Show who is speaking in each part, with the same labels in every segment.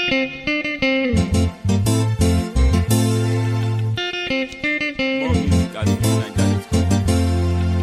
Speaker 1: More music at nigeria.com.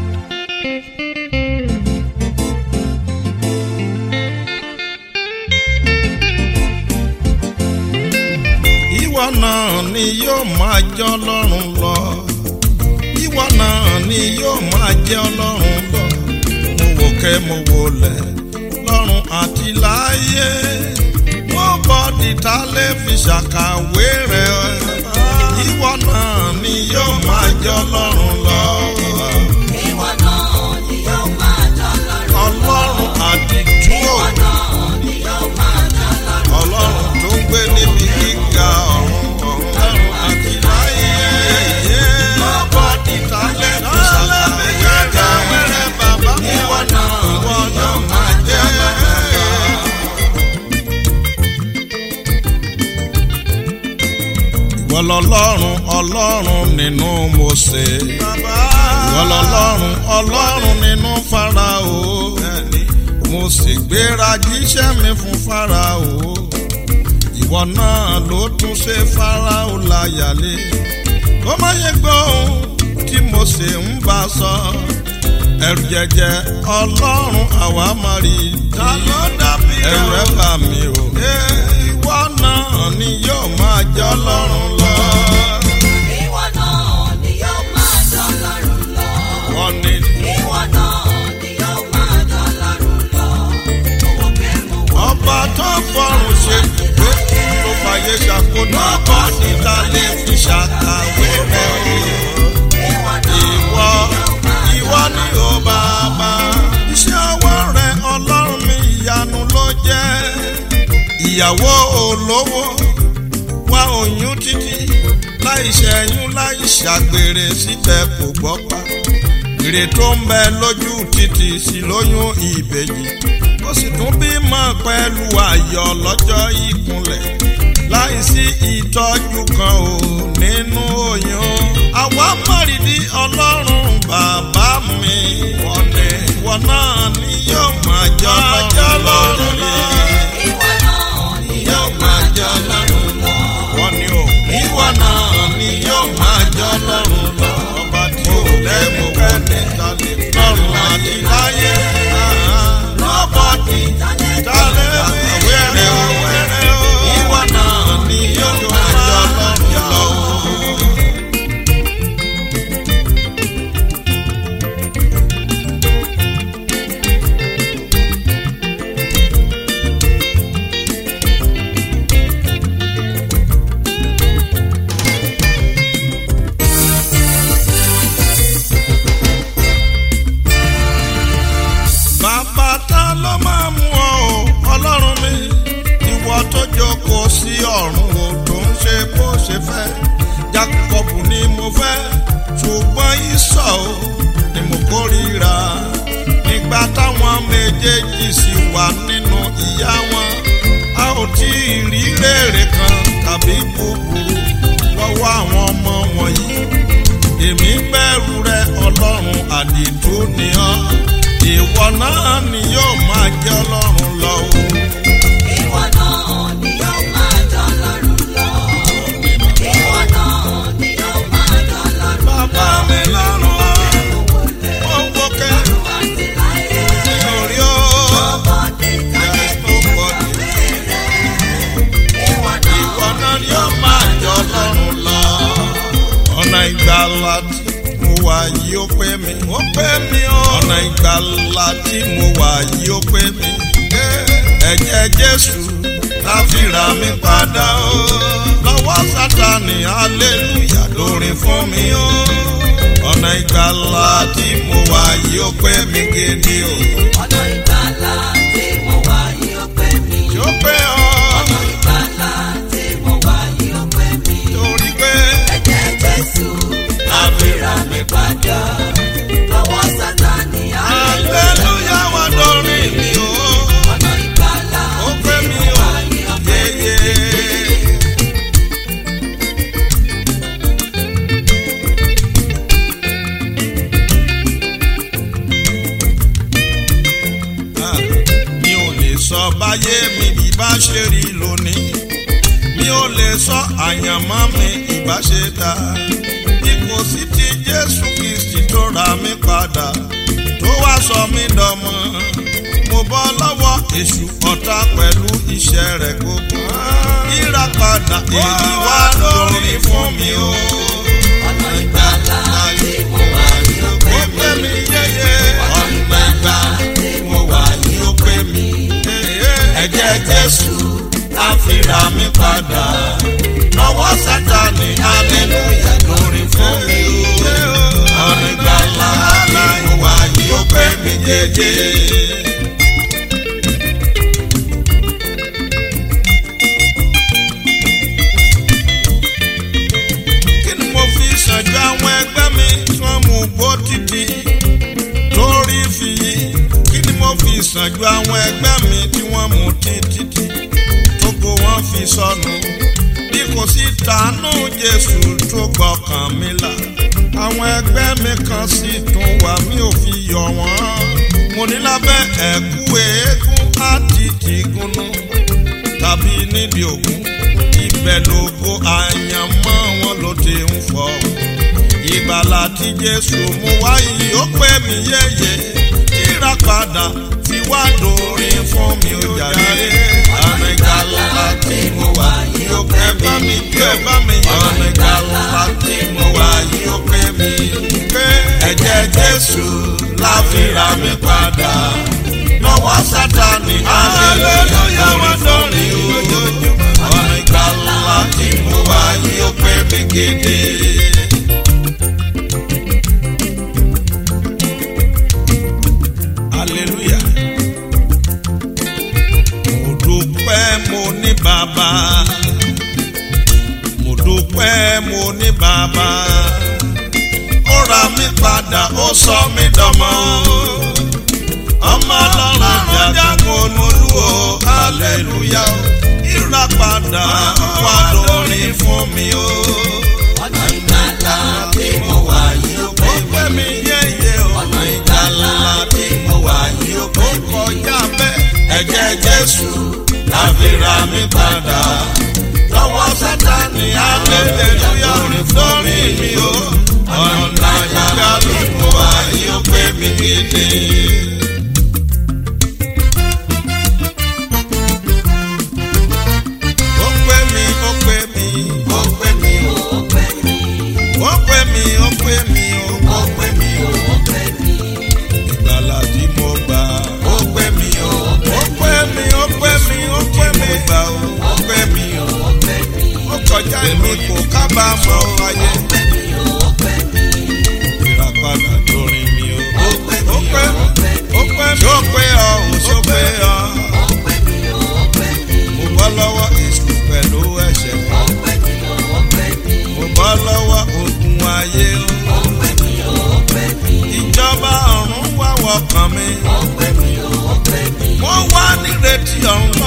Speaker 2: ìwọ náà ni yóò máa jẹ́ ọlọ́run lọ ìwọ náà ni yóò máa jẹ́ ọlọ́run lọ mo wò kẹ́ mo wò lẹ̀ lọ́run àti láyé mo bọ́ dìtà lè fi ṣàkàwé rẹ̀ ìwọ náà ni yóò máa jẹ́ ọlọ́run lọ
Speaker 3: Ìwọ náà ni yóò máa jọ lọ́rùn.
Speaker 2: ọlọ́run àdìtú
Speaker 3: Ìwọ náà ni yóò máa jọ lọ́rùn.
Speaker 2: ọlọ́run tó ń gbé níbi gíga ọ̀run ọ̀run àti láyé. mo bọ́ dìtà lè fi ṣàkàwé rẹ̀ bàbá ìwọ náà ìwọ náà máa jẹ́. ìwọ lọlọ́run ọlọ́run nínú Mósè. ìwọ lọlọ́run ọlọ́run nínú Fáráò. mo sì gbéra jíṣẹ́ mi fún Fáráò. ìwọ náà ló tún ṣe Fáráò láyàlé. kó má yẹ gbọ́ ohun tí Mósè ń bá sọ. ẹ̀rù jẹjẹ ọlọ́run àwa máa rí i. ta ló dàbí ẹ̀rù ẹ̀ bà mí o. ìwọ náà ni yóò máa jẹ́ ọlọ́run lọ.
Speaker 3: Ìwọ náà ni yóò máa jọ lọ́rùn lọ.
Speaker 2: wọ́n ní
Speaker 3: Ìwọ náà ni yóò máa jọ lọ́rùn lọ. Owó kẹ́mu wọ.
Speaker 2: ọba tó fọrùn ṣe gbogbo tó fàyè ṣàkóso ọba níta lè fi ṣàkàwé rẹ̀ o.
Speaker 3: Ìwọ náà
Speaker 2: ìwọ ìwọ ni ó bàbá. iṣẹ́ ọwọ́ rẹ̀ ọlọ́run mi ìyanu ló jẹ́. ìyàwó olówó wá oyún títí láì ṣẹ́yún láì ṣàgbèrè síbẹ̀ kò gbọ́ pa. èrè tó ń bẹ lójú títì sí lóyún ìbejì ó sì tún bímọ pẹ̀lú ayọ̀ lọ́jọ́ ìkúnlẹ̀ láìsí ìtọ́jú kan ò nínú oyún. àwa mọ̀rìndí ọlọ́run bàbá mi wọ́n ní wọ́n náà ni yóò máa jọ lọ́rùn lọ.
Speaker 3: Ìwọ náà ni yóò máa jọ lọ́rùn lọ.
Speaker 2: wọ́n ní o ìwọ náà ni yóò máa jọ lọ́rùn lọ. ọba tí ò lẹ́mú kẹ́ni tàlẹ́ lọ́rùn àti láyé. lọ́bọ̀dì tàlẹ́ wẹ́rẹ́ o wẹ́rẹ́ o. ìwọ náà ni yóò máa jọ lọ́rùn lọ. bàbá ta ló máa mú ọ o ọlọ́run mi ìwọ tó jókòó sí ọ̀run o tó ń ṣe bó ṣe fẹ́ Jákọ́bù ni mo fẹ́ ṣùgbọ́n ìsọ̀ o ni mo kórìíra nígbà táwọn méjèèjì sì wà nínú ìyá wọn a ò tí ì rí rèrè kan tàbí búburú lọ́wọ́ àwọn ọmọ wọ̀nyí èmi bẹ̀rù rẹ ọlọ́run àdìtú ni ọ́ ìwọ náà ni yóò máa jẹ́ ọlọ́run lọ o.
Speaker 3: Ìwọ náà ni yóò máa jọ lọ́rùn lọ. Ìwọ náà ni yóò máa jọ lọ́rùn lọ.
Speaker 2: bàbá mi lọ́rùn ó wó kẹ́
Speaker 3: Àti láyé.
Speaker 2: lórí ó
Speaker 3: Ọmọdé tàbí
Speaker 2: tó pọ̀ jù.
Speaker 3: ìwọ náà.
Speaker 2: ìwọ náà ni yóò máa jẹ́ ọlọ́run lọ. ọ̀nà ìgbàlà tí mo wà yìí ó pé mi. ó pé mi o. ọ̀nà ìgbàlà tí mo wà yìí ó pé mi. ẹ̀jẹ̀ jésù láti rà mí padà o. lọ́wọ́ sátani hallelujah lórin fún mi o. ọ̀nà ìgbàlà tí mo wà yìí ó pé mi gidi o.
Speaker 3: Ọ̀nà ìgbàlà tí mo wà yìí ó pé mi.
Speaker 2: yóò pé ọ.
Speaker 3: Ọ̀nà ìgbàlà tí mo wà yìí ó pé mi.
Speaker 2: torí pé
Speaker 3: Ẹ̀jẹ̀ Jésù láti rà mí padà. Lọ́wọ́ Sátánì
Speaker 2: hallelujah wà lórí mi o.
Speaker 3: Ọ̀nà ìgbàlà
Speaker 2: ó pé mi o.
Speaker 3: wà yìí ó pé mi.
Speaker 2: yeye. Ah, mi ò lè sọ báyé mi bí bá ṣe rí lónìí lè sọ àyànmọ́ mi ìbáṣe ta bí kò sí ti jésù kristi tó ra mí padà tó wá sọ mí dọmọ mo bọ́ lọ́wọ́ èṣù ọ̀tá pẹ̀lú iṣẹ́ rẹ̀ gbogbo yíra padà èyí wá lórí fún mi o.
Speaker 3: ọ̀nà ìgbàlà tí mo wà yìí ó pé
Speaker 2: ó
Speaker 3: mi.
Speaker 2: pé mi yéye
Speaker 3: ọ̀nà ìgbàlà tí mo wà yìí ó pé mi.
Speaker 2: ẹ̀jẹ̀ jésù á fi ra mi padà lọ́wọ́ sátani hallelujah lórí fún mi o. ọ̀nà ìgbàlà tí mo wà yìí ó pé mi jẹ́jẹ́. kí ni mo fi ṣàjọ àwọn ẹgbẹ́ mi tí wọ́n mú gbó títí torí fi yí kí ni mo fi ṣàjọ àwọn ẹgbẹ́ mi tí wọ́n mú títí tógo wọn fi sọnù bí kò sí tàánú jésù tó gbọ́kàn mi là àwọn ẹgbẹ́ mi kan sì tún wà mí ò fi yọ wọ́n mo ní lábẹ́ ẹ̀kú eégún àti tìgúnnú tàbí nídìí ògún ibẹ̀ lógo àyànmọ́ wọn ló ti ń fọ́ ìgbàlà tí jésù mú wáyé ó pé mi yéye ìràpadà tí wá dórí fún mi ó jàre àmì ìgbàlà tí mo wà yìí ó pé mi ẹ bá mi yọ àmì ìgbàlà tí mo wà yìí ó pé mi pé ẹ̀jẹ̀ jésù la fi ra mi padà lọ́wọ́ sátani aleluya wọ́n dọ́rin ojoojúmọ́ ọ̀nà ìgbàlá tí mo wá yìí ó pé mi gidi. aleluya mo dúpẹ́ mo ní bàbá mo dúpẹ́ mo ní bàbá ó ra mi padà ó sọ mí dọmọ ọmọ ọlọ́run jagun olúwo aleluya ìràpadà wà lórí fún mi o.
Speaker 3: ọ̀nà ìgbàlà tí mo wà yìí ó pé
Speaker 2: ó
Speaker 3: mi.
Speaker 2: pẹ́ mi yéye o.
Speaker 3: ọ̀nà ìgbàlà tí mo wà yìí ó pé
Speaker 2: ó
Speaker 3: mi.
Speaker 2: kọjá bẹ́ẹ̀. ẹ̀jẹ̀ jésù láfi ra mi padà. lọ́wọ́ sátani aleluya lórí mi o. ọ̀nà ìgbàlà tí mo wà yìí ó pé mi gidi. ó pé mi ó pé mi ó pé mi
Speaker 3: ó pé mi.
Speaker 2: ó pé mi ó pé mi ó
Speaker 3: ó pé mi ó pé mi.
Speaker 2: ìgbàlà tí mo gbà ó pé mi ó ó pé mi ó pé mi ó pé mi gbà ó ó pé mi ó
Speaker 3: ó pé mi.
Speaker 2: ó kọjá èmi kò kábàámọ̀ ayé
Speaker 3: ó pé mi ó pé mi.
Speaker 2: ìràpadà lórí mi ó
Speaker 3: ó pé
Speaker 2: ó
Speaker 3: mi
Speaker 2: pé
Speaker 3: ó pé mi.
Speaker 2: ó pé mi ó pé ọ ó sọ pé ọ
Speaker 3: ó pé mi ó pé mi.
Speaker 2: mo bọ́ lọ́wọ́ èṣù pẹ̀lú ẹ̀ṣẹ̀
Speaker 3: ó pé mi ó pé mi.
Speaker 2: mo bọ́ lọ́wọ́ ogun ayé
Speaker 3: ó pé mi ó pé mi.
Speaker 2: ìjọba ọ̀run wá wọkàn mi
Speaker 3: ó pé mi ó pé mi.
Speaker 2: wọ́n wá nírètí ọ̀run